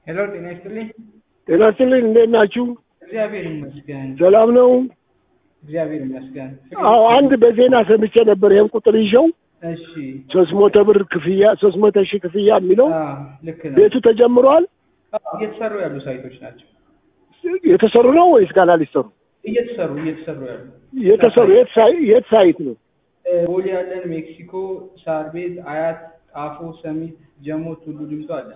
ሄሎ ጤና ይስጥልኝ። ጤና ይስጥልኝ። እንዴት ናችሁ? እግዚአብሔር ይመስገን። ሰላም ነው? እግዚአብሔር ይመስገን። አዎ አንድ በዜና ሰምቼ ነበር። ይህን ቁጥር ይዤው እሺ። ሶስት መቶ ብር ክፍያ ሶስት መቶ ሺህ ክፍያ የሚለው አዎ ልክ ነው። ቤቱ ተጀምሯል። አዎ፣ እየተሰሩ ያሉ ሳይቶች ናቸው። የተሰሩ ነው ወይስ ገና ሊሰሩ? እየተሰሩ እየተሰሩ ያሉ የተሰሩ የት ሳይ- የት ሳይት ነው? እ፣ ቦሌ ያለን፣ ሜክሲኮ፣ ሳር ቤት፣ አያት፣ ጣፎ፣ ሰሚት፣ ጀሞ፣ ቱሉ ዲምቱ አለ።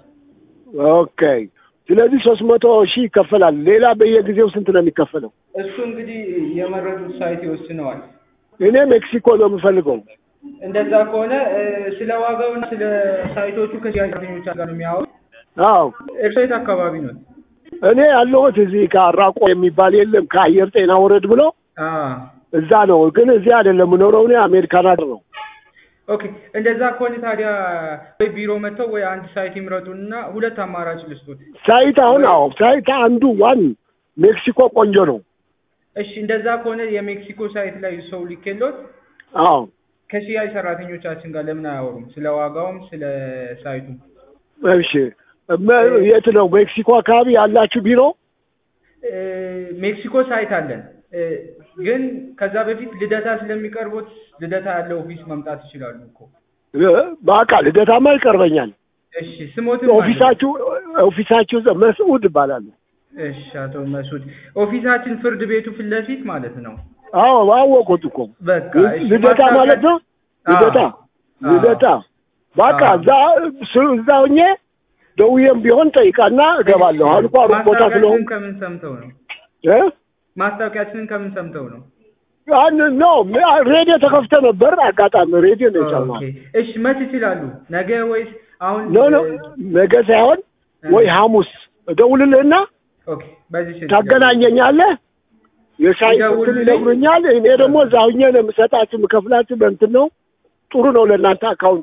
ኦኬ። ስለዚህ ሶስት መቶ ሺህ ይከፈላል። ሌላ በየጊዜው ስንት ነው የሚከፈለው? እሱ እንግዲህ የመረጡት ሳይት ይወስነዋል። እኔ ሜክሲኮ ነው የምፈልገው። እንደዛ ከሆነ እ፣ ስለ ዋጋውና ስለ ሳይቶቹ ከሽያጭ ሰራተኞች ጋር ነው የሚያወሩት። አዎ እርስዎ የት አካባቢ ነው? እኔ ያለሁት እዚህ ከአራቆ የሚባል የለም ከአየር ጤና ወረድ ብሎ አዎ እዛ ነው። ግን እዚህ አይደለም የምኖረው እኔ አሜሪካን ሀገር ነው። ኦኬ እንደዛ ከሆነ ታዲያ ወይ ቢሮ መጥተው ወይ አንድ ሳይት ይምረጡና ሁለት አማራጭ ልስጡት። ሳይት አሁን አዎ ሳይት አንዱ ዋን ሜክሲኮ ቆንጆ ነው። እሺ እንደዛ ከሆነ የሜክሲኮ ሳይት ላይ ሰው ሊኬሎት አዎ ከሽያጭ ሰራተኞቻችን ጋር ለምን አያወሩም? ስለ ዋጋውም ስለ ሳይቱም። እሺ መ- የት ነው ሜክሲኮ አካባቢ ያላችሁ ቢሮ? እ፣ ሜክሲኮ ሳይት አለን እ፣ ግን ከዛ በፊት ልደታ ስለሚቀርቡት ልደታ ያለው ኦፊስ መምጣት ይችላሉ እኮ። እ፣ በአካል ልደታማ ይቀርበኛል። እሺ ስሞትም ኦፊሳችሁ ኦፊሳችሁ እዛ መስዑድ ይባላል። እሺ አቶ መሱድ ኦፊሳችን ፍርድ ቤቱ ፊት ለፊት ማለት ነው። አዎ አወቁት እኮ በቃ እሺ፣ ልደታ ማስታወቂያ- ማለት ነው። ልደታ አዎ። ልደታ በቃ አዎ። እዛ ስ- እዛ ሆኜ ደውዬም ቢሆን ጠይቃና እገባለሁ። አሁን እንኳ ሩቅ ቦታ ስለሆን ማስታወቂያችንን ከምን ሰምተው ነው? እ ማስታወቂያችንን ከምን ሰምተው ነው? ያን ነው ሬዲዮ ተከፍተ ነበር። አጋጣሚ ሬዲዮ ነው የሰማው። ኦኬ እሺ፣ መች ይችላሉ? ነገ ወይስ አሁን? ኖ ኖ ነገ ሳይሆን ወይ ሐሙስ እደውልልህና ኦኬ፣ በዚህ ስልክ ታገናኘኛለህ። የሻይ እንትን ይደውልልኝ። ይነግሩኛል። እኔ ደግሞ እዛ ሁኜ ነው የምሰጣችሁ የምከፍላችሁ በእንትን ነው። ጥሩ ነው ለእናንተ አካውንት።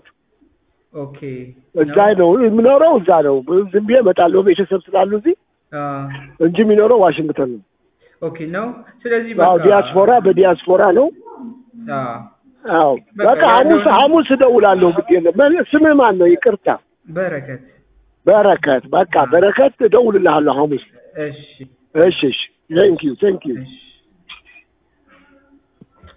ኦኬ እዛ ነው የምኖረው፣ እዛ ነው ዝም ብዬ እመጣለሁ። ቤተሰብ ስላሉ እዚህ አ እንጂ የሚኖረው ዋሽንግተን ነው። ኦኬ ነው። ስለዚህ አዎ በቃ ዲያስፖራ በዲያስፖራ ነው። አ አዎ በቃ በቃ ሐሙስ ያለውን- ሐሙስ እደውላለሁ። ግድ የለም መ- ስምህ ማን ነው? ይቅርታ በረከት በረከት። በቃ በረከት እደውልልሃለሁ ሐሙስ። እሺ እሺ እሺ። ቴንክ ዩ ቴንክ ዩ እሺ